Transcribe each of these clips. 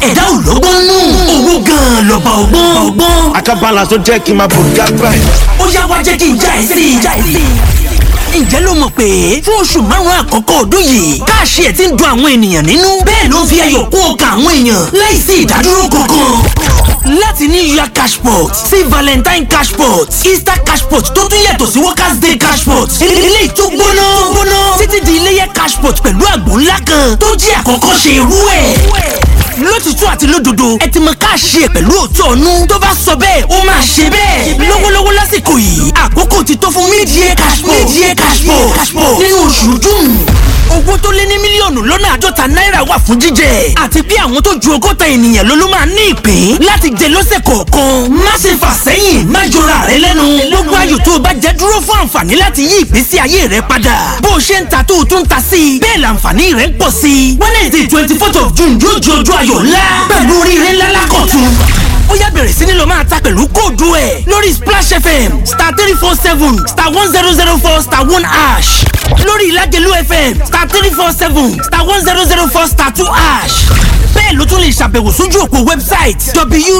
ẹ̀dá ò lọ́gbọ́n nù owó gan-an lọ́ba ọgbọ́n ọgbọ́n. Akabala tó jẹ́ kí n máa bò gágbá ẹ̀. ó yá wá jẹ́ kí n já ẹ sí i já ẹ sí i. ǹjẹ́ ló mọ̀ pé fún oṣù márùn-ún àkọ́kọ́ ọdún yìí káàṣì ẹ̀ ti ń dun àwọn ènìyàn nínú bẹ́ẹ̀ ló ń fi ayọ̀ kún ọkàn àwọn èèyàn láìsí ìdádúró kankan. láti ní yuya cashpot sí valentine cashpot easter cashpot tó tún yàtọ̀ sí workers day cashpot ilé tó gbóná gbóná títí di iléyẹ cashpot pẹ̀lú àgbò ńlá kan tó jí àkọ́kọ́ ṣe irú ẹ̀ lótìtú àti lódodo ẹ ti mọ káàṣì ẹ pẹ̀lú òótọ́ ọ̀nù tó bá sọ bẹ́ẹ̀ ó máa ṣe bẹ́ẹ̀ lọ́wọ́lọ́wọ́ lásìkò yìí àkókò ti tó fún mídìí cashpo mídìí cashpo nínú oṣù june owó tó lé ní mílíọ̀nù lọ́nà àádọ́ta náírà wà fún jíjẹ àti bí àwọn tó ju ọgọ́ta ènìyàn ló ló máa ní ìpín láti jẹ lọ́sẹ̀ kọ̀ọ̀kan má ṣe fà sẹ́yìn má jọra rẹ lẹ́nu gbogbo ayò tó o bá jẹ dúró fún àǹfààní láti yí ìgbésí ayé rẹ padà bó o ṣe ń ta tó o tún ta sí i bẹ́ẹ̀ làǹfààní rẹ ń pọ̀ sí i wednesday twenty fourth of june yóò di ojú ayọ̀ ńlá pẹ̀lú oríire ńlá lákọ̀tún ó yá bẹ̀rẹ̀ sí ni lọ máa ta pẹ̀lú kóòdù ẹ̀ lórí splash fm star three four seven star one zero zero four star one ash lórí ìlàjẹ̀lú fm star three four seven star one zero zero four star two ash bẹ́ẹ̀ ló tún lè ṣàbẹ̀wò sójú òpó website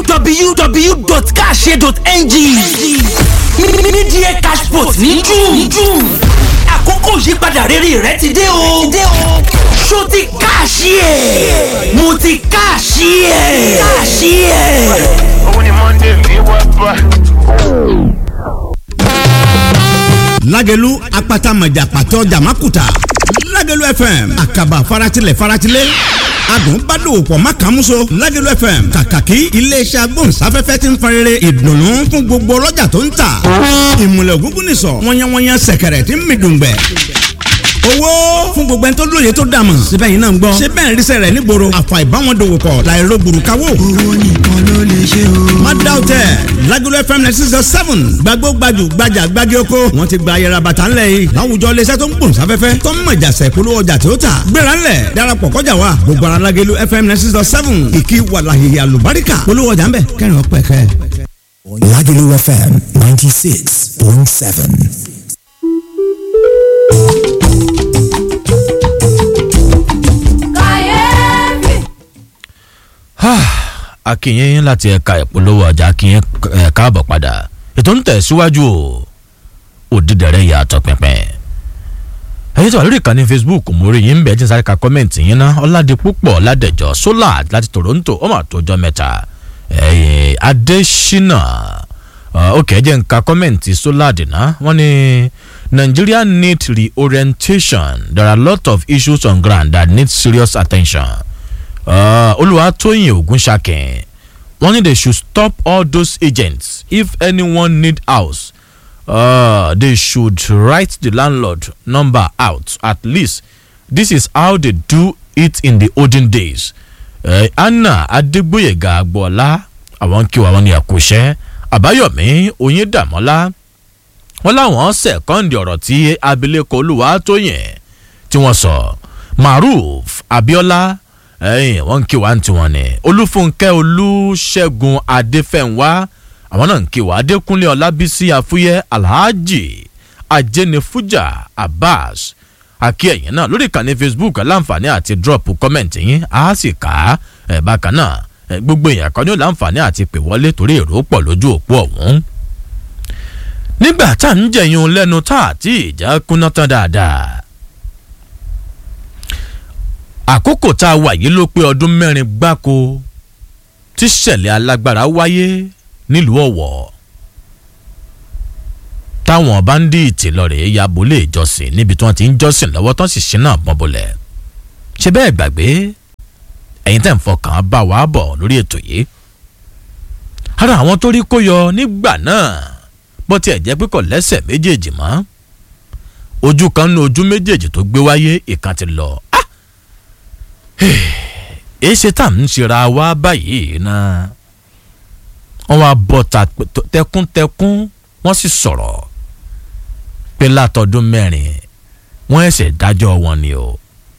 www.cashe.ng mídíẹ̀ cashpot ní june àkókò ìyípadà rere rẹ ti dé o ṣó ti káàṣì ẹ̀ mo ti káàṣì ẹ̀ káàṣì ẹ̀. Òun ni Monday fi wá bá. lágẹ̀lú apata mọ̀jà pàtó jàmákùtà lágẹ̀lú fm àkàbà faratilẹ̀ faratilẹ̀ adùn bá dòwò pọ̀ má kàn múso lágẹ̀lú fm kàkàkí iléeṣẹ́ agbóhùnsáfẹ́fẹ́ ti ń farere ìdùnnú fún gbogbo ọlọ́jà tó ń tà ìmùlẹ̀ ògúngún nìsọ̀ wọ́nyẹ́wọ́nyẹ́ sẹ̀kẹ̀rẹ̀ tí ń mi dùngbẹ̀ owó fún gbogbo ẹni tó lóye tó dàmọ̀ síbẹ̀ yìí náà ń gbọ́ ṣé bẹ́ẹ̀ ríṣẹ́ rẹ̀ nígboro àfà ìbáwọn dòwò pọ̀ láìro gbùrùkáwò. owó nìkan ló lè ṣe o. má dá o tẹ Lagelu FM ninety six seven gbàgbó gbajù gbajà gbági oko wọn ti gba ayẹra bàtà ńlẹ̀ yìí láwùjọ iléeṣẹ́ tó ń gbòòn sáfẹ́fẹ́ tó ń mọ̀jà sẹ̀kúlú ọjà tí ó tà gbéra ńlẹ̀ darapọ̀ kọjá wa gbogbo ara Lagelu FM ninety six seven ìkí wàlàyé àlùbáríkà polówó ọjà ńbẹ kẹrin ọpẹ kẹ. Lagelu FM 96.7. akínyìn láti ẹ̀ka ìpolówó ọjà akínyìn ẹ̀ káàbọ̀ padà ètò ń tẹ̀síwájú o òdìdẹ̀rẹ̀ yàtọ̀ pínpín ẹ̀yin tó wà lórí ìkànnì facebook mo rí yín bẹ́ẹ̀ tí ń sáré ka kọ́mẹ̀ntì yín ná ọ̀làdìpúpọ̀ ládẹ̀jọ́ solar láti toronto ó mà tó jọ mẹ́ta ẹ̀yìn adésínà ok ẹ jẹ́ ń ka kọ́mẹ̀ntì solar dìná wọ́n ní nigeria need reorientation there are a lot of issues on ground that need serious attention olùwàtòyìn ògúnṣàkìn wọ́n ní they should stop all those agents if anyone need house uh, they should write the landlord number out at least this is how they do it in the olden days uh, anna adegboyega agboola àwọn kí wọn ní ẹkúṣẹ́ àbáyọ̀mí oyindàmọ́lá wọn láwọn sẹ̀kọ́ǹdì ọ̀rọ̀ tí abilékọ olùwàtòyìn tí wọ́n sọ maruf abiola ẹyìn wọn ń kí wa ń tiwọn ni olúfúnkẹ́ olúṣẹ́gun adéfẹ̀wá àwọn náà ń kí wa adékúnlé ọlábísí àfúyẹ́ alhaji ajẹnifujà abbas àkí ẹ̀yìn náà lórí ìkànnì facebook láǹfààní àti drop comment yín á sì kà á ẹ̀ bákan náà gbogbo èèyàn kan ní ó láǹfààní àti pè wọlé torí èrò pọ̀ lójú òpó ọ̀hún nígbà tá à ń jẹyún lẹ́nu tá àti ìjà kúná tán dáadáa àkókò tá a wà yìí ló pé ọdún mẹ́rin gbáko tí ṣẹ̀lẹ̀ alágbára wáyé nílùú ọ̀wọ̀ táwọn báńdíìtì lọ́ọ̀rẹ́ ya bolé ìjọsìn níbi tí wọ́n ti ń jọ́sìn lọ́wọ́ tán sì ṣínà bọ́n bolẹ̀ ṣe bẹ́ẹ̀ gbàgbé ẹ̀yin tẹ̀ ń fọkàn bá wa bọ̀ lórí ètò yìí ara àwọn tó rí kó yọ nígbà náà bó tiẹ̀ jẹ́ pé kò lẹ́sẹ̀ méjèèjì mọ́ ojú kan ní ojú méjèèjì tó gbé wáyé ìkan ti lọ èsì tá à ń ṣera wá báyìí náà wọ́n wá bọ́ ta tẹkúntẹkún wọ́n sì sọ̀rọ̀ pé látọdún mẹ́rin wọ́n ẹ̀sẹ̀ dájọ́ wọn ni o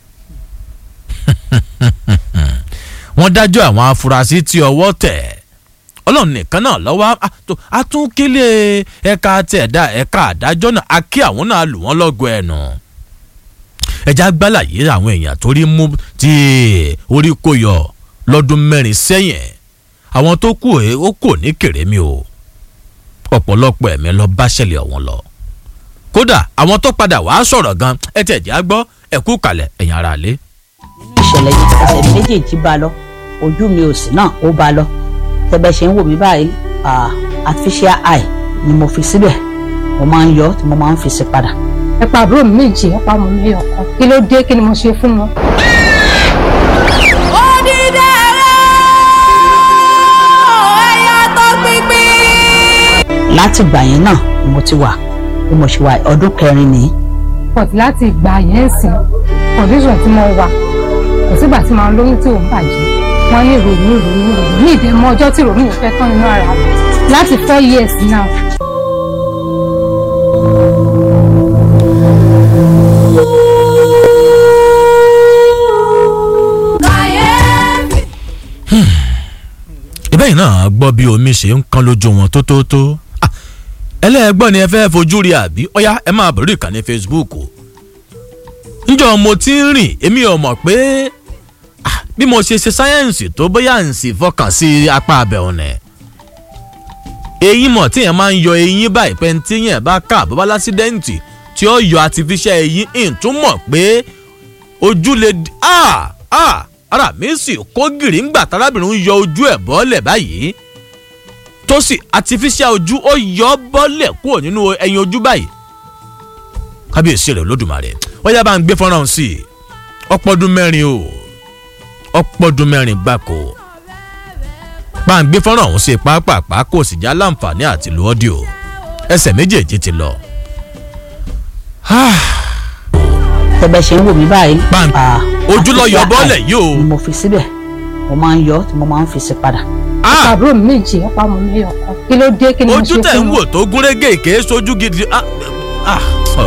wọ́n dájọ́ àwọn afurasí tí ọwọ́ tẹ̀ ọlọ́run nìkan náà lọ́wọ́ àtúnkílé ẹ̀ka tẹ̀dá ẹ̀ka àdájọ́ náà a kí àwọn náà lù wọ́n lọ́gọ̀ ẹ̀nù ẹja gbálàyé àwọn èèyàn tó rí mú tí orí kò yọ lọ́dún mẹ́rin sẹ́yìn àwọn tó kù ẹ̀ ó kò ní kèrémí o ọ̀pọ̀lọpọ̀ ẹ̀mí lọ bá ṣẹlẹ̀ ọ̀hún lọ kódà àwọn tó padà wàá sọ̀rọ̀ gan ẹ tẹ̀ já gbọ́ ẹ̀kú kalẹ̀ ẹ̀yìn ara lé. ìṣẹ̀lẹ̀ yìí ẹsẹ̀ mi méjèèjì bá lọ ojú mi ò sí náà ó bá lọ tẹ́bẹ̀ ṣe ń wò mí báyìí ah, artificial eye ni mo fi síbẹ̀ mo máa ń yọ tí mo máa ń fi sí padà. ẹ pa àbúrò mi méjì ẹ pa ọmọ mi lẹ́yọ̀ kan kí ló dé kí ni mo ṣe fún wọn. láti ìgbà yẹn náà ni mo ti wà bí mo ṣe wà ọdún kẹrin nìyí. pọ̀tí láti ìgbà yẹn sìn condition tí mo wà kò sígbà tí màá lóyún tí ò ń bàjẹ́ wọ́n ní ìròyìn ìròyìn ìròyìn ní ìdẹ́mọ́ ọjọ́ tí ìròyìn fẹ́ tán nínú ara mi láti four years now. ìbẹ́yìn náà gbọ́ bí omi ṣe ń kán lójú wọn tó tó tó Ah, ẹlẹ́ẹ̀gbọ́n ni ẹ fẹ́ fojú rí àbí ọ̀yá ẹ máa bẹ̀rù ìkànnì facebook o njọ́ mo ti ń rìn èmi ò mọ̀ pé ah, bí mo ṣe ṣe sáyẹ́ǹsì tó bóyá ń sì fọkàn sí apá abẹ́ ọ̀nà ẹ̀ eyín mọ̀ tíyẹn máa ń yọ eyín báyìí pé ní tíyẹn bá kà bó bá lásídẹ́ǹtì tí ó yọ artificial eyín ìn tún mọ̀ pé ojú lè di ah ah ara mi sì kó gìrì ńgbà tárábìnrin ń yọ ojú ẹ̀ bọ́lẹ̀ báyìí tó sì artificial ojú ó yọ ọ́ bọ́lẹ̀ kúrò nínú ẹyin ojú báyìí kábíyèsí rẹ̀ olódùmarè wọ́n yá bá ń gbé fọ́nrán sí i ọpọ́dún mẹ́rin o ọpọ́dún mẹ́rin gbáko bá ń gbé fọ́nrán ọ̀hún sí i pàápàá kò sì já láǹfààní àti lu ọ́díò ẹsẹ̀ méjèèjì ti lọ. tẹ́bẹ̀ ṣe ń wò mí báyìí. Bam. ah, Ojú lọ yọ artificial bọ́lẹ̀ eye yìí o. ni mo fi síbẹ̀ mo máa ń yọ tí mo máa ń fi sí padà. Ah! àbúrò mi méjì ẹ pa ọmọ mi lẹ́yọ̀ kan kí ló dé kí ni mo ojú ṣe tẹ̀ ń fún wò wọn. tó gúnrégé kèé sojú gidi ah, ah,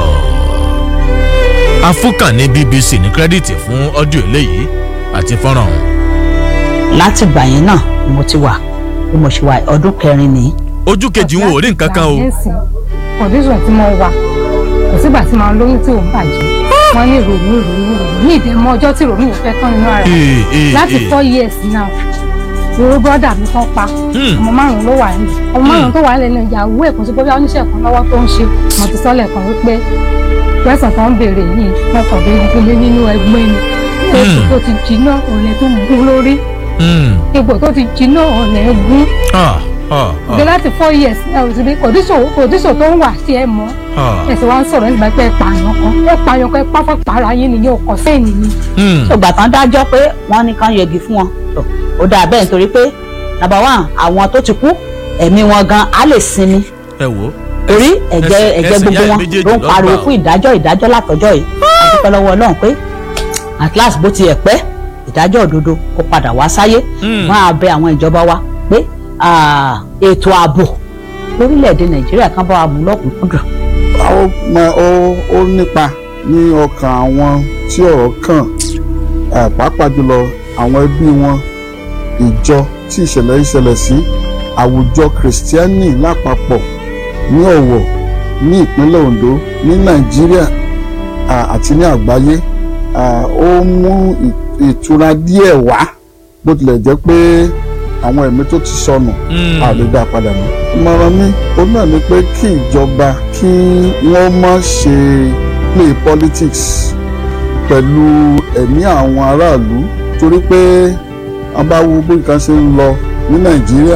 oh. afúkàn ní bbc ní kírẹ́dìtì fún ọ́díò eléyìí àti fọ́nrán ọ̀hún. láti ìgbà yẹn náà ni mo ti wà bí mo ṣe wà ọdún kẹrin nìyí. ojú kejì ń wò rí nǹkan kan o condition tí mo wà kò sígbà tí màá lóyún tí ò ń bàjẹ́ wọ́n ní ìròyìn ìròyìn ìròyìn ní ìdẹ́mọ́ ọjọ́ tí ìròyìn fẹ́ tán nínú ara mi Ee, ee, láti ee. four years now ìró brọ́dà mi kan pa Hmm. ọmọ márùn-ún ló wà nílẹ̀ ọmọ márùn-ún tó wà nílẹ̀ náà ìyàwó ẹ̀ kò sí bóyá oníṣẹ́ kan lọ́wọ́ tó ń ṣe mo ti sọ́lẹ̀ kan wípé pẹ́sàn tó ń béèrè yìí wọ́n kàn dé gbélé nínú ẹgbẹ́ ni oṣù tó ti jiná ọ̀lẹ́ tó gún lórí Hmm. egbò tó ti jiná ọ̀lẹ́ gún Ah, ah, gbé láti four years ẹ ò sì bí kòdíṣò kòdíṣò tó ń wà sí ẹ mọ́ ah. ẹ sì wá ń sọ̀rọ̀ nígbà pé ẹ pààyàn kan ẹ pààyàn kan ẹ pápá pààrà yín nìyẹn ọkọ̀ sẹ́yìn ni. Hmm. ṣùgbà tán dájọ́ pé wọ́n ní kán yẹgi fún wọn tó ó dáa bẹ́ẹ̀ nítorí pé nàbà wà àwọn tó ti kú ẹ̀mí wọn gan á lè sinmi ẹ wò ó. torí ẹ̀jẹ̀ ẹsẹ̀- ẹ̀jẹ̀ ẹsẹ̀ gbogbo ìyá wọn méjèèjì ló ń ló pariwo gbà ó. fún ìdájọ́ ìdájọ́ látọjọ́ yìí àdúpẹ́ lọ́wọ́ Ọlọ́run pé at last bó tiẹ̀ pẹ́ ìdájọ́ òdodo kó padà wá sáyé Hmm. wọ́n á bẹ àwọn ìjọba wa pé ah, ètò ààbò lórílẹ̀‐èdè Nàìjíríà kan bá wa mú lọ́kùnkúndùn ó mọ ó ó nípa ní ọkàn àwọn tí ọ̀rọ̀ kàn eh, pàápàá jùlọ àwọn ẹbí wọn ìjọ tí ìṣẹ̀lẹ̀ yìí ṣẹlẹ̀ sí àwùjọ kìrìsìtíánì lápapọ̀ ní Ọ̀wọ̀ ní ìpínlẹ̀ Ondo ní Nàìjíríà ah, àti ní àgbáyé ah, ó mú ì- ìtura díẹ̀ wá bó tilẹ̀ jẹ́ pé àwọn ẹ̀mí tó ti sọnù Hmm. a lè dá a padà mọ́. ìmọ̀ràn mi ó náà ni pé kí ìjọba kí wọ́n má ṣe play politics pẹ̀lú ẹ̀mí àwọn aráàlú torí pé a bá wo bí nǹkan ṣe ń lọ ní nàìjíríà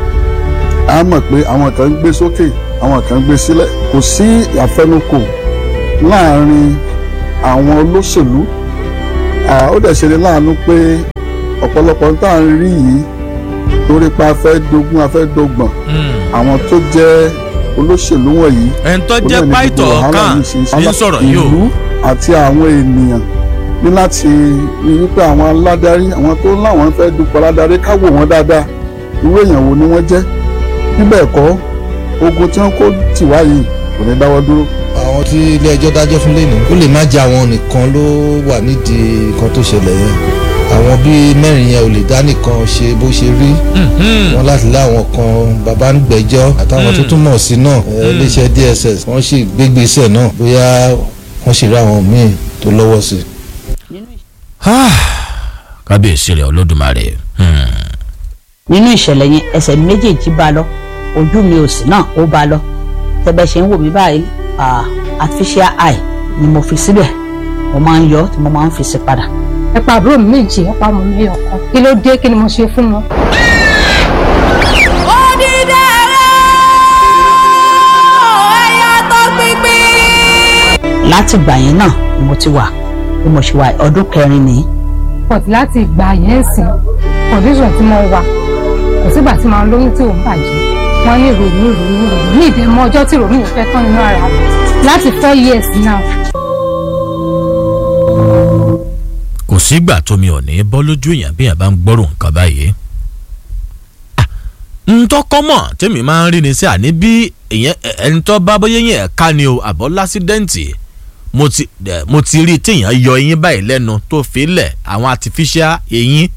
a mọ̀ pé àwọn kan ń gbé sókè àwọn kan ń gbé sílẹ̀ kò sí àfẹnukò láàrin àwọn olóṣèlú Ah, ó dẹ̀ ṣe ni láàánú pé ọ̀pọ̀lọpọ̀ tá à ń rí yìí torí pé a fẹ́ dogun a fẹ́ dogbọ̀n Hmm. àwọn tó jẹ́ olóṣèlú wọ̀nyí. ẹni tó òun jẹ́ náà ni pàìtọ̀ gbogbo wàhálà kan yìí ṣe ń ṣe. ní sọ̀rọ̀ yìí o. ìlú àti àwọn ènìyàn ní láti rí wípé àwọn aládarí àwọn tó láwọn fẹ́ dupò aládarí ká wò wọ́n dáadáa irú èèyàn wo ni wọ́n jẹ́ bíbẹ̀ kọ́ ogun tí wọ́n kó tì wá yìí kò ní dáwọ́ dúró. àwọn tí ilé ẹjọ́ dájọ́ fún lẹ́nu ó lè má jẹ́ àwọn nìkan ló wà nídìí nǹkan tó ṣẹlẹ̀ yẹn àwọn bíi mẹ́rin yẹn ò lè dá nìkan ṣe bó ṣe rí wọn láti láwọn kan bàbá ń gbẹ́jọ́ àtàwọn tó tún mọ̀ sí náà ẹ, iléeṣẹ́ DSS wọ́n sì gbégbèsè náà bóyá wọ́n sì rí àwọn míì tó lọ́wọ́ sí i. kábíyèsí rẹ̀ olódùmarè. Hmm. nínú ìṣẹ̀lẹ̀ yẹn ẹsẹ̀ mi méjèèjì bá lọ ojú mi òsì náà ó bá lọ tẹ́bẹ̀ ṣe ń wò mí báyìí ah, artificial eye ni mo fi síbẹ̀ mo máa ń yọ tí mo máa ń fi sí padà. ẹ pa àbúrò mi méjì ẹ pa ọmọ mi ẹyọ kan kí ló dé kí ni mo ṣe fún wọn. láti ìgbà yẹn náà ni mo ti wà bí mo ṣe wà ọdún kẹrin nìyí. but láti ìgbà yẹn sìn condition tí mo wà kò sígbà tí màá lóyún tí òun bàjẹ́ wọ́n ní ìrònú ìrònú ìrònú ní ìdẹ́mọ ọjọ́ tí ìrònú yẹn fẹ́ tán nínú ara mi láti four years now. kò sígbà tómi ò ní bọ́ lójú èèyàn bí èèyàn bá ń gbọ́rò nǹkan báyìí. ntọ́kọ́ mọ̀ tèmi máa ń rí ni sí àní bí èèyàn ẹni tó bá bóyá yẹn ẹ̀ka ni o àbọ̀ lásídẹ́ǹtì mo ti eh, mo ti rí téèyàn yọ eyín báyìí lẹ́nu tó fi lẹ̀ àwọn artificial eyín.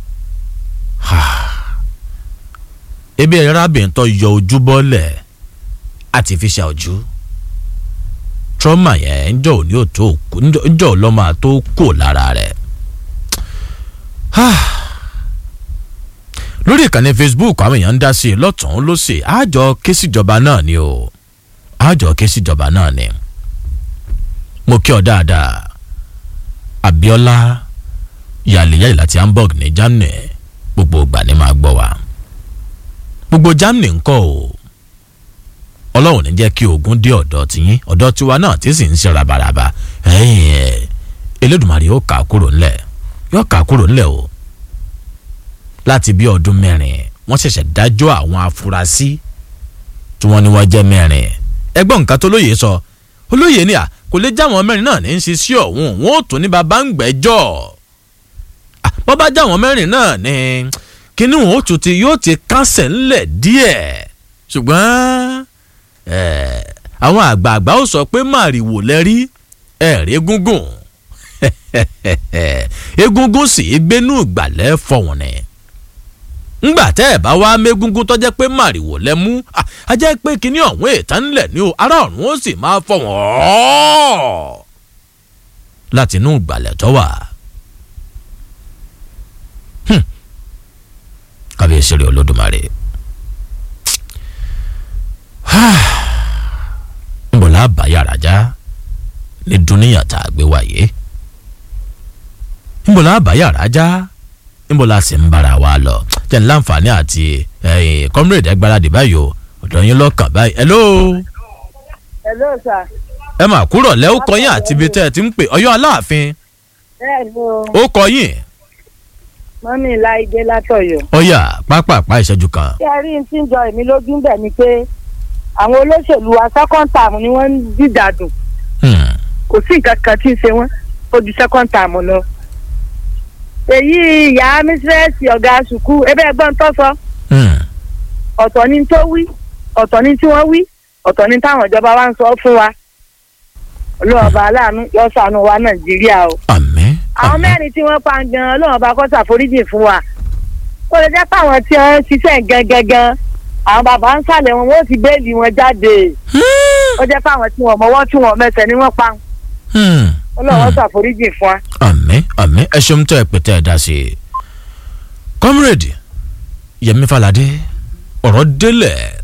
ebi ẹ̀rọ arábìnrin tó yọ ojú bọ́lẹ̀ artificial ojú trauma yẹn ń jọ òní ò tó kú ń jọ ọlọ́mọ tó kù lára rẹ̀ lórí ìkànnì facebook àwọn èèyàn ń dá sí i lọ́tún lọ́sì àjọ ké síjọba náà ni o àjọ ké síjọba náà ni mo kí ọ dáadáa abiola yàlẹ́yàlẹ́ láti hamburg ní germany gbogbo ìgbà ni máa gbọ́ wa gbogbo germany ńkọ́ o ọlọ́run ní jẹ́ kí ogun dé ọ̀dọ̀ tiyín ọ̀dọ̀ tiwa náà tí sì ń ṣe rabaraba elédùnmarè yóò kà á kúrò ńlẹ̀ yóò kà á kúrò ńlẹ̀ o láti bí ọdún mẹ́rin wọ́n ṣẹ̀ṣẹ̀ dájọ́ àwọn afurasí tí wọ́n ní wọ́n jẹ́ mẹ́rin ẹgbọ́n nǹkan tó lóye sọ olóye ni à kò lè jáwọn mẹ́rin náà ní í ṣe sí ọ̀hún wọn ò tún ní baba ń gbẹ́jọ́ bọ́ bá jáwọn mẹ́rin náà ní kíní wọn ó tún ti yóò ti kásẹ̀ ńlẹ̀ díẹ̀ ṣùgbọ́n àwọn àgbààgbà ó sọ pé màrìwò lẹ́rí ẹ̀rí egungun egungun sì gbénú ìgbàlẹ̀ fọ̀hún ni ngbà tẹ́ ẹ̀ bá wá mégúngún tó jẹ́ pé màrìwò lẹ mú a jẹ́ pé kíní ọ̀hún ètàn ńlẹ̀ ní o ará ọ̀run ó sì máa fọ̀ wọ́n láti inú ìgbàlẹ̀ tó wà. kábíyèsí rẹ̀ olódùmarè. nbọ̀lá bá yàrá já ní dúníyàn tá a gbé wáyé nbọ̀lá bá yàrá já níbo la sì ń bára wa lọ jẹ́ ní láǹfààní àti comrade ẹgbàradì báyìí o ọ̀dọ̀ yín lọ́kàn báyìí hello. hello sir. ẹ mà kúrò lẹ́ ó kọyìn àti ibi tẹ́ ẹ ti ń pè ọyọ́ aláàfin. bẹ́ẹ̀ni o. ó kọyìn. mọ́mí láìdé látọ̀yọ̀. ọyà pápápá ìṣẹ́jú kan. ṣé ẹ rí n tí ń jọ èmi lójú ń bẹ̀ ni pé àwọn olóṣèlú wa second term ni wọ́n ń dìdàdùn. kò sí nǹkan kan tí ń ṣe wọ́n ó ju second term lọ èyí ìyá mísírẹ́sì ọ̀gá sùkú ebe ẹgbọ́n tó sọ. ọ̀tọ̀ ni tó wí ọ̀tọ̀ ni tí wọ́n wí ọ̀tọ̀ ni táwọn ìjọba wa ń sọ fún wa. ọlọ́ọ̀bà aláàánú yọ sànù wa nàìjíríà o. àmín. àwọn mẹ́rin tí wọ́n pa gan ọlọ́ọ̀bà kó ṣàforíjì fún wa. ó lè jẹ́ pé àwọn tí wọ́n ń ṣiṣẹ́ gangan àwọn bàbá ń sàlẹ̀ wọn wọ́n ti béèlì wọn jáde. ó jẹ́ pé àwọn tí wọ́n mọ́wọ́ tí wọ́n mẹsẹ̀ ni wọ́n pa. ọlọ́wọ́ ṣàforíjì fún wa àmín àmín ẹ ṣeun tó ẹ pè tẹ ẹ dá sí i comrade yẹmi falade ọ̀rọ̀ délẹ̀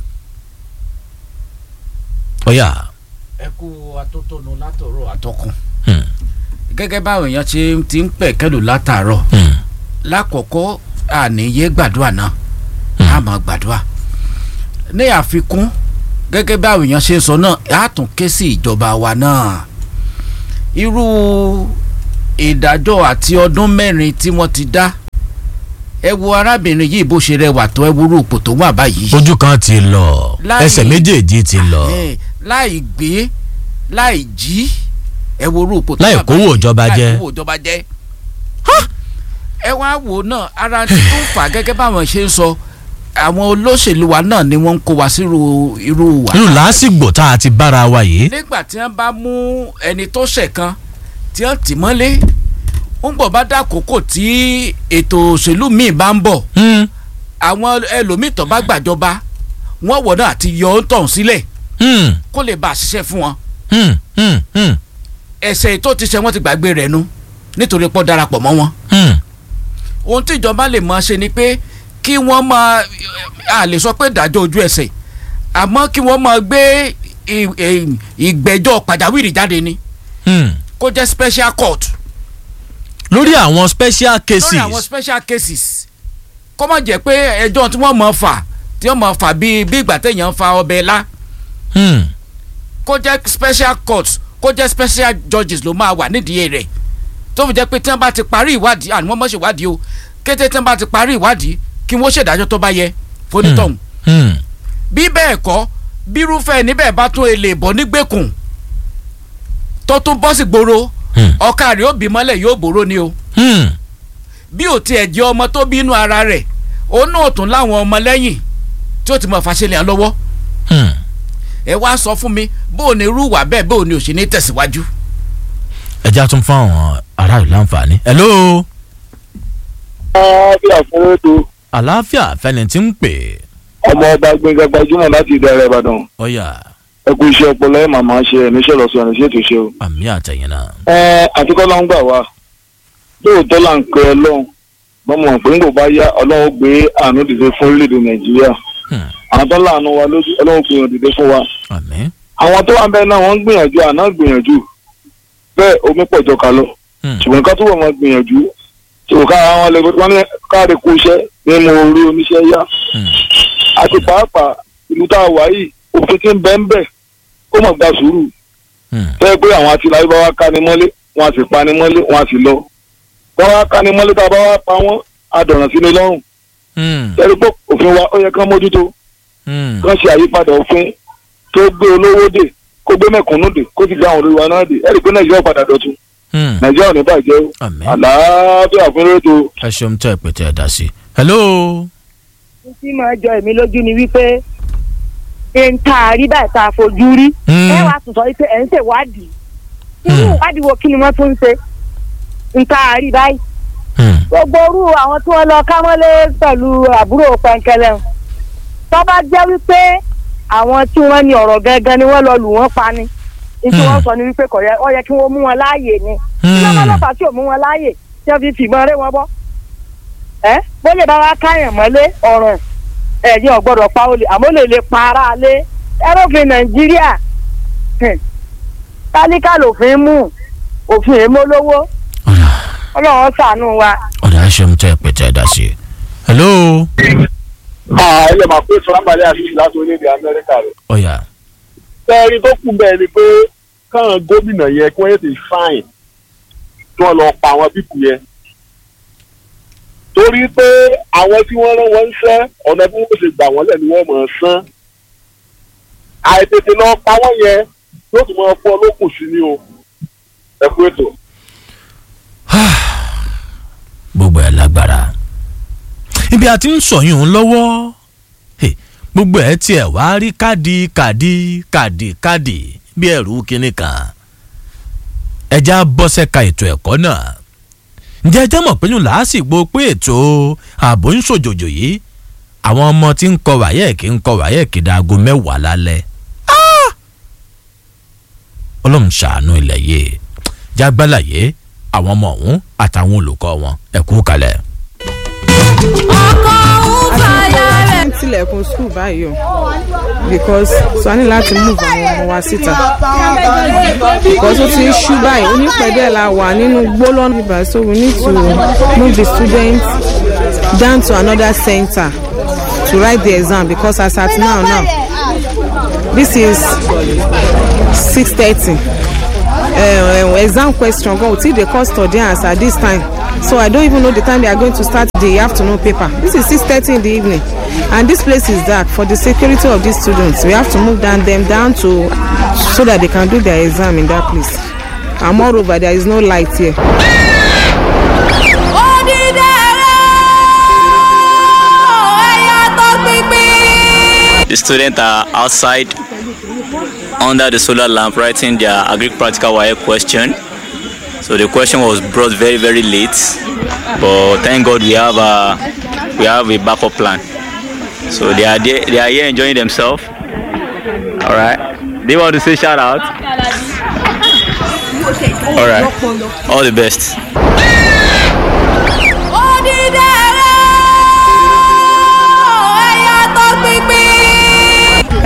ọ̀yà. ẹ kú atótónu látọ̀rọ̀ àtọkùn gẹ́gẹ́ báwọn èèyàn ṣe ti ń pẹ̀ kẹ́lù látàárọ̀ lákọ̀ọ́kọ́ àníyé gbàdúrà náà a máa gbàdúrà ní àfikún gẹ́gẹ́ báwọn èèyàn ṣe ń sọ náà a tún ké sí ìjọba wa náà irú ìdájọ́ àti ọdún mẹ́rin tí wọ́n ti dá ẹ wo arábìnrin yìí bó ṣe rẹwà tó ẹ wúrú ipò tó wà báyìí. ojú kan ti lọ ẹsẹ̀ méjèèjì ti lọ. láì gbé láì jí ẹ wúrú ipò tó wà báyìí. láì kówó ìjọba jẹ. láì kówó ìjọba jẹ. ẹ wá wò náà ara tí tó ń fà gẹ́gẹ́ báwọn ṣe ń sọ àwọn olóṣèlú wa náà ni wọ́n ń kó wa sírú irú wa. irú làásìgbò tá a ti bára wa yìí. nígbà tí wọ́n bá mú ẹni tó ṣẹ̀ kan tí wọ́n tì mọ́lé ń bọ̀ bá dákòókò tí ètò òṣèlú míì bá ń bọ̀ àwọn ẹlòmíì tó bá gbàjọba wọ́n wọ̀ náà àti yọ ọ́ tọ̀hún sílẹ̀ kó lè bá a ṣiṣẹ́ fún wọn. ẹsẹ̀ tó ti ṣe wọ́n ti gbàgbé rẹ̀ nu nítorí pọ́ darapọ̀ mọ́ wọn. ohun tí ìjọba lè máa ṣe ni pé kí wọ́n máa a lè sọ pé ìdájọ́ ojú ẹsẹ̀ àmọ́ kí wọ́n máa gbé ì- ì- ìgbẹ́jọ́ pàjáwìrì jáde ni Hmm. kó jẹ́ special court lórí àwọn special cases lórí àwọn special cases kó má jẹ́ pé ẹjọ́ tí wọ́n mọ̀ fà tí wọ́n mọ̀ fà bíi bí ìgbà téèyàn ń fa ọbẹ̀ lá Hmm. kó jẹ́ special court kó jẹ́ special judges ló máa wà nídìí rẹ̀ tó fi jẹ́ pé tí wọ́n bá ti parí ìwádìí àní wọ́n mọ̀ ṣe ìwádìí o kété tí wọ́n bá ti parí ìwádìí kí wọ́n ṣèdájọ́ tó bá yẹ fonítọ̀hún Hmm. bí bẹ́ẹ̀ kọ́ bírúfẹ́ níbẹ̀ bá tún èlé bọ̀ nígbèkùn tó tún bọ́ sí gbòòrò ọ̀ka rẹ̀ ó bí mọ́lẹ̀ yóò bòrò ni o Hmm. bí ò tiẹ̀ jẹ́ ọmọ tó bínú ara rẹ̀ òun náà tún láwọn ọmọ lẹ́yìn tí ó ti mọ̀ fàṣẹlẹ̀ hàn lọ́wọ́ Hmm. ẹ wá sọ fún mi bó o ní irú wà bẹ́ẹ̀ bó o ní òṣì ní tẹ̀síwájú. ẹ já tún fún àwọn aráàlú láǹfààní. hello. àlàáfíà fún ètò àlàáfíà fẹni tí ń pè. ọmọ ọba gbẹngàn gbajúmọ̀ láti ìdẹrẹ ìbàdàn ọ̀yà ẹ kú iṣẹ́ ọpọlọ ẹ màmá ṣe ẹ níṣẹ́ lọsọ ẹ níṣẹ́ tó ṣe o. àmì àtẹ̀yìn náà. ẹ àtikọ́lá ń gbà wá lóòótọ́ là ń pe ọlọ́run bọ́mọ̀ pé ń kò bá yá ọlọ́run gbé àánú dìde fún orílẹ̀-èdè nàìjíríà àwọn tó láàánú wa lójú ọlọ́run gbé wọn dìde fún wa. àmín. àwọn tó wà ń bẹ náà wọ́n ń gbìyànjú àná gbìyànjú bẹ́ẹ̀ omi pọ̀ jọ ká lọ ṣùgbọ́n ká túbọ̀ máa gbìyànjú tó ká àwọn lè wọ́n ní káàdì kú iṣẹ́ ní mo rí oníṣẹ́ yá àti pàápàá ìlú tá a wà yìí òfin tí ń bẹ́ ń bẹ̀ ó mọ̀ gba sùúrù tẹ́ pé àwọn atiláyé bá wá ká ni mọ́lé wọn a sì pa ni mọ́lé wọn a sì lọ bá wá ká ni mọ́lé tá a bá wá pa wọ́n a dọ̀ràn sí ni lọ́rùn tẹ́lẹ̀ pé òfin wa ó yẹ kán mójútó kán ṣe àyípadà òfin tó gbé olówó dè kó gbé mẹ̀kúnnù dè kó sì gbé àwọn olórí wa náà dè ẹ̀rí pé nàìjíríà padà dọ̀tun nàìjíríà ò ní bàjẹ́ o àlàáfíà fún rédíò. ẹ ṣeun tẹ ẹ pé tẹ ẹ dá sí. hello. tí máa jọ èmi lójú ni wípé n ta àrí báyìí tá a fojú rí ẹ wàá tún sọ wípé ẹ ń ṣèwádìí irú ìwádìí wo kí ni wọ́n tún ń ṣe n ta àrí báyìí gbogbo orú àwọn tí wọ́n lọ kámọ́lé pẹ̀lú àbúrò pẹ̀ǹkẹ̀lẹ̀ tó bá jẹ́ wípé àwọn tí wọ́n ní ọ̀rọ̀ gangan ni wọ́n lọ lù wọ́n pa ni ní tí wọ́n sọ ni wípé kò yẹ ọ yẹ kí wọ́n mú wọn láàyè ni kí ló bá lọ́pàá tí ò mú wọn láàyè tí wọ́n fi fìbọn rẹ́ wọn bọ́ ẹ bó lè bá wa káyàn mọ́lé ọ̀ràn ẹ̀yìn ọ̀gbọ́dọ̀ pa olè àmọ́ lè lè pa ara lé ẹrọ́fin nàìjíríà hmm, tálíkà lòfin mú òfin èémọ́ lówó ọlọ́run ṣàánú wa. ọ̀dà ẹ ṣeun tẹ ẹ pé tẹ ẹ dá sí. hello. ẹ lè máa pé sọ́nàmàlẹ́ àti láti orílẹ̀-èdè amẹ́ríkà rẹ̀. ọ̀yà. tẹ́ẹ̀rí tó kù bẹ́ẹ̀ ni pé káwọn gómìnà yẹn kí wọ́n yẹ ti fáìn tí wọ́n lọ pa àwọn pípù yẹn. torí pé àwọn tí wọ́n rán wọn ń sẹ́ ọ̀nà bí wọ́n ṣe gbà wọ́n lẹ̀ ni wọ́n mọ̀ ọ́n sán. àìtètè lọ pa wọ́n yẹn yóò tún máa fọ́ olókùn sí ni o. ẹ kú ètò. gbogbo ẹ lágbára ibi àti ń sọyún un lọ́wọ́ Hey, gbogbo ẹ tiẹ̀ wá rí káàdì káàdì káàdì káàdì bí ẹ̀rú kínní kan ẹja bọ́sẹ̀ka ètò ẹ̀kọ́ náà ǹjẹ́ ẹ jẹ́ mọ̀ pé yún làásìgbò pé ètò ààbò ń ṣòjòjò yìí àwọn ọmọ tí ń kọ wáyẹ̀kì ń kọ wáyẹ̀kì dáago mẹ́wàá lálẹ́ Ah! ọlọ́run ṣàánú ilẹ̀ yìí jágbálàyé àwọn ọmọ ọ̀hún àtàwọn olùkọ́ wọn ẹ kú kalẹ̀. ń tilẹ̀kùn skul báyìí o because so a ní láti move àwọn ọmọ wa síta because ó ti ń ṣú báyìí onípẹ̀dẹ̀ la wà nínú gbólọ́nù bíbá so we need to move the students down to another center to write the exam because as at now now this is six thirty uh, exam question go till the custodians at this time so i don't even know the time they are going to start the afternoon paper this is six thirty in the evening and this place is dark for the security of these students we have to move down them down to so that they can do their exam in that place and moreover there is no light here. The students are outside under the solar lamp writing their agri practical wire question. So the question was brought very very late, but thank God we have a we have a backup plan. So they are there, they are here enjoying themselves. All right. Do you want to say shout out? All right. All the best.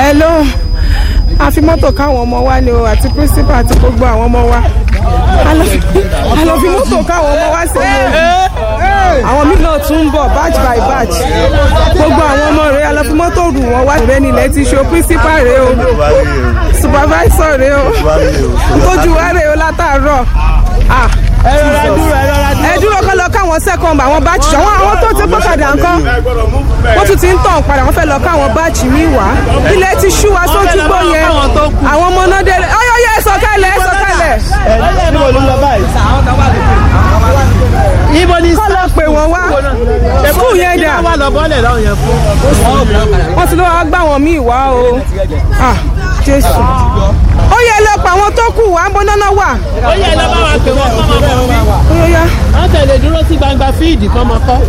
hello a fi mọ́tò káwọn ọmọ wa ni o àti principal àti gbogbo àwọn ọmọ wa a lọ fi- a lọ fi mọ́tò káwọn ọmọ wa sí i àwọn míì náà tún ń bọ̀ batch by batch gbogbo àwọn ọmọ rẹ̀ a lọ fi mọ́tò rù wọ́n wá rẹ̀ nílẹ̀ ti ṣo principal rẹ̀ o supervisor rẹ̀ o tójú wa rẹ̀ o látàárọ̀ ah ẹ dúró kọ́ lọ káwọn second àwọn batch àwọn àwọn tó ti gbọ́kadà nǹkan wọ́n tún ti ń tàn padà wọ́n fẹ́ lọ káwọn batch mi wá ilẹ̀ ti ṣú wa sójú gbó yẹn àwọn ọmọ náà délé ọyọyọ ẹ sọ̀kalẹ̀ ẹ sọ̀kalẹ̀. ibo ni kọ́ lọ pè wọ́n wá skul yẹn dà wà lọ bọ́lẹ̀ láwọn yẹn fún. wọ́n ti lọ́wọ́ gbá wọn míì wá o ah jésù ó yẹ lọ pa àwọn tó kù wá ń bọ́ náná wà. ó yẹ lọ bá wa pè wọ́n kọ́ máa bọ̀ wí. Óyá. wọ́n tẹ̀lé dúró sí gbangba fíìdì kọ́ máa kọ́.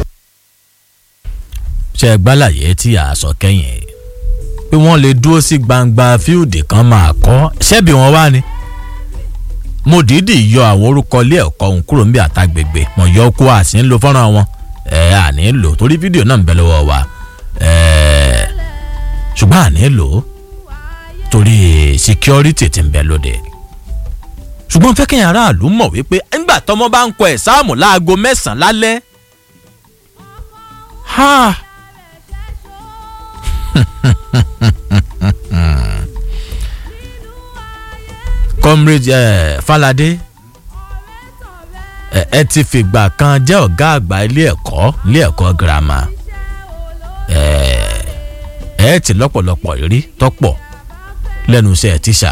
ṣe gbálàyé tí a sọ kẹ́yìn pé wọ́n lè dúró sí gbangba fíìdì kan máa kọ́ ṣẹ́bi wọn wá ni mo dìídì yọ àwọn orúkọ ilé ẹ̀kọ́ òun kúrò níbi àtàgbègbè mo yọ kó a sì ń lo fọ́nrán wọn ẹ̀ à ní lò torí fídíò náà ń bẹ lọ́wọ́ wa ẹ̀ ṣùgbọ́n à ní lò ó torí security ti ń bẹ lóde ṣùgbọ́n fẹ́ kẹ́yìn aráàlú mọ̀ wípé nígbà tọmọ bá ń kọ ẹ̀ sáàmù láago mẹ́sàn-án lálẹ́ ha comrade eh, falade ẹ ẹ ti fìgbà kan jẹ́ ọ̀gá àgbà ilé ẹ̀kọ́ ilé ẹ̀kọ́ girama ẹ ẹ ti lọ́pọ̀lọpọ̀ rírí tọ́pọ̀ lẹ́nu iṣẹ́ tíṣà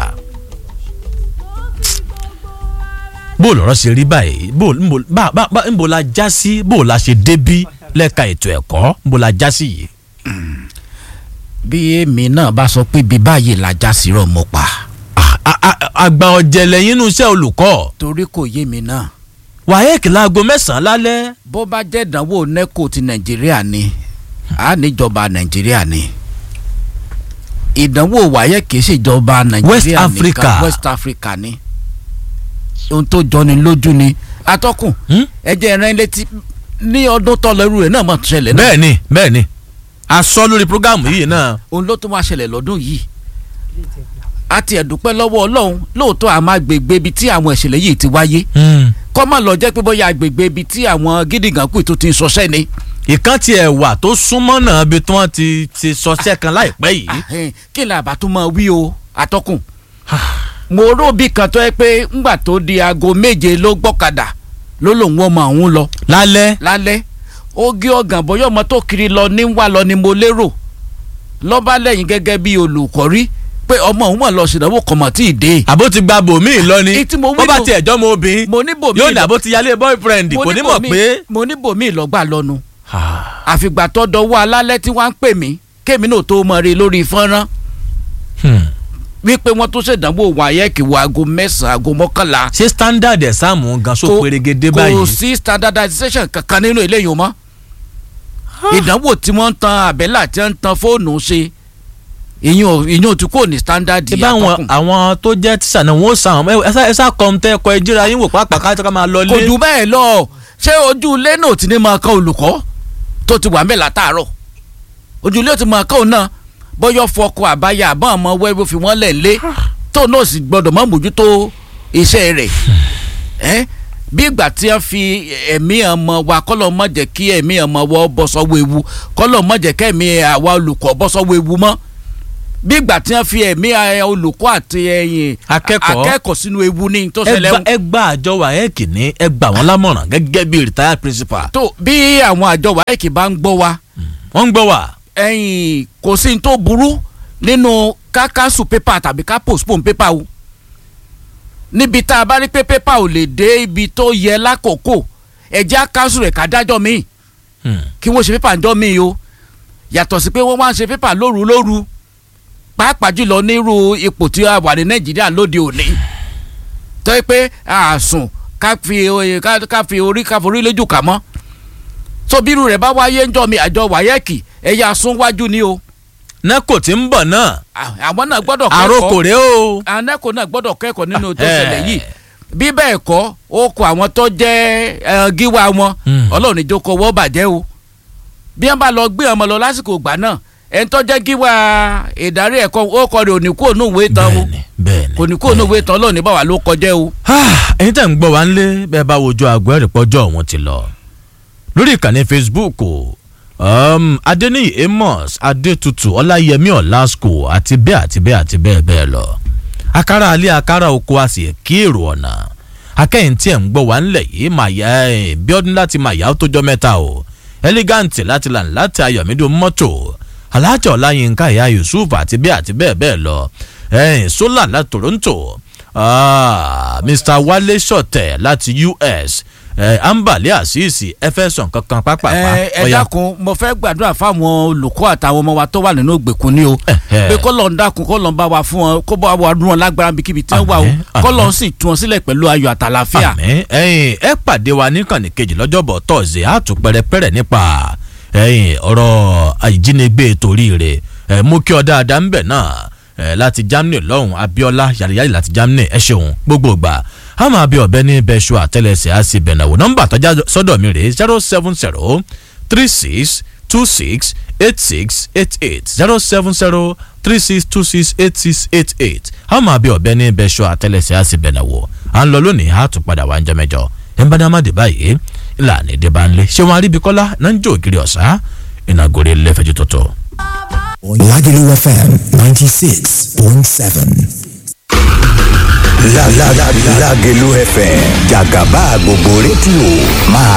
bó lọ́rọ́ ṣe rí báyìí bó nbo- bá- bá- bá- nbo la já sí bó la ṣe débí lẹ́ka ètò ẹ̀kọ́ nbo la já sí yìí. bí èmi náà bá sọ pé bí báyìí la já sí rọ mo pa. àgbà ọ̀jẹ̀lẹ̀ yín nínú iṣẹ́ olùkọ́. torí kò yé mi náà. wáyéèk láago mẹ́sàn-án lálẹ́. bó bá jẹ́ ìdánwò neco ti nàìjíríà ni a níjọba nàìjíríà ni ìdánwò wáyé kìí ṣèjọba nàìjíríà West nìkan, Africa. west africa ni ohun tó jọni lójú ni atọ́kùn ẹ jẹ́ ẹran létí ní ọdún tọ́lọ irú rẹ̀ náà mọ̀ tó ṣẹlẹ̀ náà. bẹ́ẹ̀ni bẹ́ẹ̀ni a sọ lórí programu yìí náà. òun ló tún wá ṣẹlẹ̀ lọ́dún yìí a ti ẹ̀dúpẹ́ lọ́wọ́ ọlọ́run lóòótọ́ àmọ́ agbègbè ibi tí àwọn ìṣẹ̀lẹ̀ yìí ti wáyé kọ́ mọ̀ lọ jẹ́ pé bóyá agbègbè ibi tí àwọn gídígànkù tó ti ń ṣọṣẹ́ ni. ìkan tiẹ̀ wà tó súnmọ́ náà bí tí wọ́n ti ti sọṣẹ́ kan láìpẹ́ yìí. kí ni àbá tó máa wí o atọ́kùn mo róbì kan tó yẹ pé ńgbà tó di aago méje ló gbọ́kadà ló lòun ọmọ òun lọ. lálẹ́. lálẹ́ ó gé ọ̀gàn bọ́yọ̀ ọmọ tó kiri lọ ní wà lọ ni mo lérò lọ́ba lẹ́yìn gẹ́gẹ́ bí olùkọ́ rí pé ọmọ òun mọ̀ lọ ṣèdánwò kọ̀mọ̀ tí ì dé. àbó ti gba bòmíì lọ ni bó bá tiẹ̀ jọ́ mọ obìnrin mo ní bòmíì yóò dàbó ti yálé boyfriend mo kò ní ní mọ̀ bòmíì- pé. mo ní bòmíì lọ́gbà lọ́nu àfìgbà tó dọwọ́ alálẹ́ tí wọ́n ń pè mí kémi náà tó mọ̀ rí lórí fọ́nrán wípé wọ́n tó ṣèdánwò wáyẹ́ẹ̀kì wo aago mẹ́sàn-án aago mọ́kànlá. ṣé standard exam gan so Kò- perégedé kò báyìí. sí standardization kankan nínú eléyìí mọ́ ìdánwò tí wọ́n ń tan àbẹ́là tí wọ́n ń tan fóònù ṣe ìyún ìyún tí kò ní standard ṣé báwọn àwọn tó jẹ́ tíṣà náà wọ́n sàn án ẹ sá- ẹ sá kọ́ tẹ́ ẹ̀kọ́ ìjíra yín wò pàápàá ká tó ká máa lọ lé. kò jù bẹ́ẹ̀ lọ ṣé ojú ilé náà ti ní máa kan olùkọ́ tó ti wà mẹ́la tààrọ̀ ojú ilé ó ti máa kan òun náà bọ́yọ̀ fọkọ àbáyà àbọ̀n ọmọ wẹ́ẹ́bù fi wọ́n lẹ̀ lé tó náà sì gbọ́dọ̀ mọ́ mójútó iṣẹ́ rẹ̀ ẹ́ bí ìgbà tí wọ́n fi ẹ̀mí ọmọ wa kọ́lọ̀ mọ̀ jẹ́ kí ẹ̀mí ọmọ wa bọ́ sọ́wọ́ ewu kọ́lọ̀ mọ̀ jẹ́ kẹ́mi àwa olùkọ́ bọ́ sọ́wọ́ ewu mọ́ bí ìgbà tí wọ́n fi ẹ̀mí eh, olùkọ́ àti ẹ̀yìn Akẹ́kọ̀ọ́. akẹ́kọ̀ọ́ sínú ewu ní tó ẹ ṣẹlẹ̀ gba- ẹ gba àjọ wáyéèkì ní ẹ gbà wọ́n lámọ̀ràn gẹ́gẹ́ bí retired principal. tó bí àwọn àjọ wáyéèkì bá ń gbọ́ wa. wọ́n ń gbọ́ wa. ẹ̀yìn kò sí ní tó burú nínú ká cancel paper tàbí ká postpone paper o níbi tá a bá rí pé paper ò lè dé ibi tó yẹ lákòókò ẹ̀jẹ̀ á cancel rẹ̀ ká dájọ́ míì kí wọ́n ṣe paper ńjọ́ míì o yàtọ̀ sí pé wọ́n wá ń ṣe paper lóru lóru pàápàá jùlọ nírú ipò tí a wà ní nàìjíríà lóde òní tó yẹ pé àsùn ká fi ká- ká fi orí ká forí lójú kà mọ́ so bírú rẹ̀ bá wáyé ńjọ́ mi àjọ wáyẹ́ẹ̀kì ẹ̀yà súnwájú ni o. nẹ́kò tí ń bọ̀ náà. àwọn náà gbọ́dọ̀ kẹ́kọ̀ọ́ àròkò rèé o. àwọn nẹ́kò náà gbọ́dọ̀ kẹ́kọ̀ọ́ nínú tó Ẹhẹ́. ṣẹlẹ̀ yìí bí bẹ́ẹ̀ kọ́ ó kọ àwọn tó jẹ́ ẹ, gíwá wọn ọlọ́run ìjókòó wọ́n bàjẹ́ o bí wọ́n bá lọ gbé ọmọ lọ lásìkò ìgbà náà ẹni tó jẹ́ kí wá ìdarí ẹ̀kọ́ ó kọ́ rẹ̀ òní kúrò ní ìwé tán o kò ní kúrò ní ìwé tán lónìí báwa ló kọjá o. ẹ̀yin tẹ̀ ń gbọ́ wa ńlé bẹ́ẹ̀ bá wojú àgọ́ ẹ̀rì pọ́jọ́ òun ti lọ lórí ìkànnì facebook um, adeniyi amos adetutu ọláyẹmí ọlásùkò àti bẹ́ẹ̀ àti bẹ́ẹ̀ àti bẹ́ẹ̀ bẹ́ẹ̀ lọ akara alẹ́ akara oko a sì kí èrò ọ̀nà akẹ́yìn tí ẹ̀ ń gbọ́ wa ńlẹ̀ yìí màyà ẹ̀ bíọ́dún láti màyà ó tójọ́ mẹ́ta o elegant láti là láti ayọ̀mídò mọ́tò alájà ọláyínká ìyá yusuf àti bẹ́ẹ̀ àti bẹ́ẹ̀ bẹ́ẹ̀ lọ ẹ̀yìn sólà láti toronto ah, mr wale sọ̀tẹ̀ láti us eh, ambale asisi ẹfẹsàn kankan pápápá ẹ ẹ dákun mo fẹ́ gbàdúrà fáwọn olùkọ́ àtàwọn ọmọ wa tó wà nínú ìgbèkùn ni o pé kọ́ lọ́n dákun kọ́ lọ́n bá wa fún wọn kó bá wa rún wọn lágbára bíkíbi tí wọ́n wà o kọ́ lọ́n sì tún wọn sílẹ̀ pẹ̀lú ayọ̀ àtàlàfíà. àmì ẹyin ẹ pàdé wa níkànnì kejì lọ́jọ́bọ̀ tọ́sí àtún pẹ̀rẹ̀pẹ̀rẹ̀ nípa ẹyin ọ̀rọ̀ ìjínigbé torí rẹ̀ ẹ mú kí ọ dáadáa ń bẹ̀ náà ẹ láti germany lọ́hùn abiola yàrá láti germany ẹ ṣeun gbogbo gbà a máa bí ọbẹ̀ ní bẹ́ṣọ àtẹlẹsẹ̀ á sì bẹ̀nàwó nọ́mbà tọ́já sọ́dọ̀ mi rèé zero seven zero three six two six eight six eight eight zero seven zero three six two six eight six eight eight a máa bí ọbẹ̀ ní bẹ́ṣọ àtẹlẹsẹ̀ á sì bẹ̀nàwó à ń lọ lónìí a tún padà wá ń jẹ mẹjọ ẹ̀ ń bá dá má dé báyìí ìlànà èdè bá ń lé ṣé wọn aríbikọ́lá náà ń jó ògiri ọ̀sá ìnàgòrè lẹ́fẹ̀ẹ́ tuntun. Lagelu FM 96.7. La la la Lagelu FM Jagaba gbogbo rédíò máa